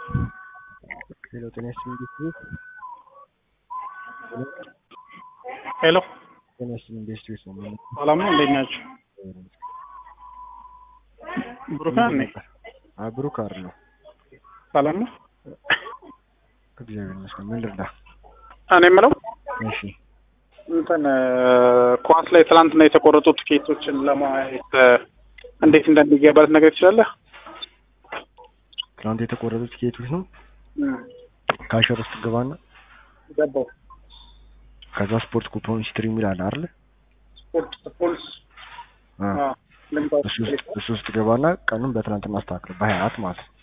ሄሎ ጤና ይስጥልኝ ቤተሰብ ሄሎ ጤና ይስጥልኝ ቤተሰብ ነው ማለት ሰላም ነው። እንዴት ናችሁ? ብሩካን ነኝ። ብሩክ አይደለሁ። ሰላም ነው። እግዚአብሔር ይመስገን። ምን ልርዳ? እኔ የምለው እሺ እንትን ኳስ ላይ ትናንትና የተቆረጡ ትኬቶችን ለማየት እንዴት እንደሚገባለት ነገር ትችላለህ? ትናንት የተቆረጡ ቲኬቶች ነው። ካሸር ውስጥ ገባና ገባው ከዛ ስፖርት ኩፖን ሂስትሪ የሚል አለ አይደል? ስፖርት ፖልስ አ እሱ ውስጥ እሱ ውስጥ ገባና ቀኑን በትናንትና አስተካክል በሀያ አራት ማለት ነው።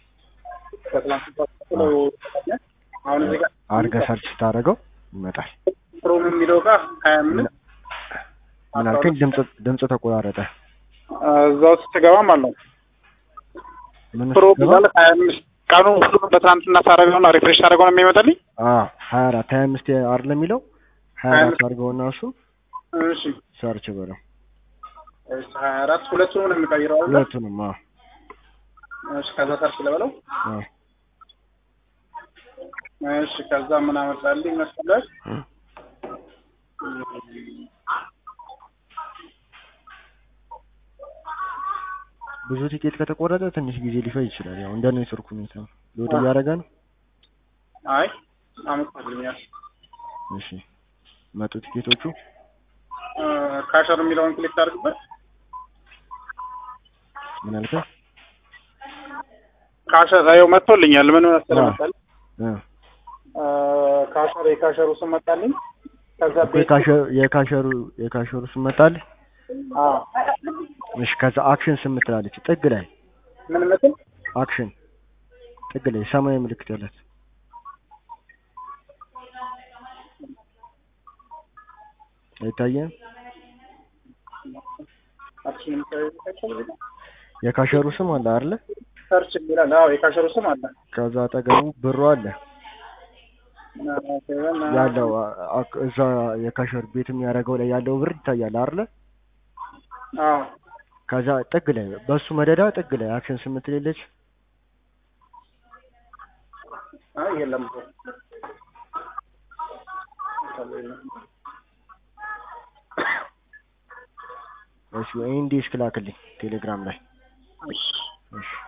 አሁን እዚህ ጋር አድርገህ ሰርች ስታደርገው ይመጣል። ፕሮም የሚለው ጋር ሀያ አምስት ምን አልከኝ? ድምፅ ድምፅ ተቆራረጠ። እዛ ውስጥ ትገባም አለው ምን ውስጥ ፕሮም ገባ? ማለት ሀያ አምስት ቀኑ ሁሉም በትናንትና ሳደርገውና ሪፍሬሽ ሳደርገው ነው የሚመጣልኝ። አ ሀያ አራት ሀያ አምስት አይደል የሚለው ሀያ አራት አድርገውና እሱ እሺ ሰርች በለው እሺ ሀያ አራት ሁለቱንም ነው የሚቀይረው አይደል? ሁለቱንም። አ እሺ ከዛ ሰርች ልበለው። አ እሺ ከዛ ምን አመጣልኝ መሰለህ? እ ብዙ ቲኬት ከተቆረጠ ትንሽ ጊዜ ሊፈጅ ይችላል። ያው እንደ ኔትወርክ ሁኔታ ነው። ሎድ እያደረገ ነው። አይ አመጣልኛል። እሺ መጡ ቲኬቶቹ። እ ካሸር የሚለውን ክሊክ አድርግበት። ምን አልከኝ? ካሸር አየው መጥቶልኛል። ምን መሰለህ አዎ። መሰለህ እ እ ካሸር የካሸሩ ስም መጣልኝ። ከዛ ቤት የካሸሩ የካሸሩ የካሸሩ ስም መጣልህ? አዎ እሺ ከዛ አክሽን ስም ትላለች ጥግ ላይ ምን መስል አክሽን ጥግ ላይ ሰማያዊ ምልክት ያላት አይታየም? አክሽን የካሸሩ ስም አለ አይደለ? ሰርች ይላል። አዎ የካሸሩ ስም አለ ከዛ አጠገቡ ብሩ አለ ያለው አ- አ- እዛ የካሸር ቤት የሚያደርገው ላይ ያለው ብር ይታያል አይደለ? አዎ ከዛ ጥግ ላይ በሱ መደዳ ጥግ ላይ አክሽን ስም ትሌለች አይ የለም እሺ ወይ እንዲህ እስክላክልኝ ቴሌግራም ላይ እሺ እሺ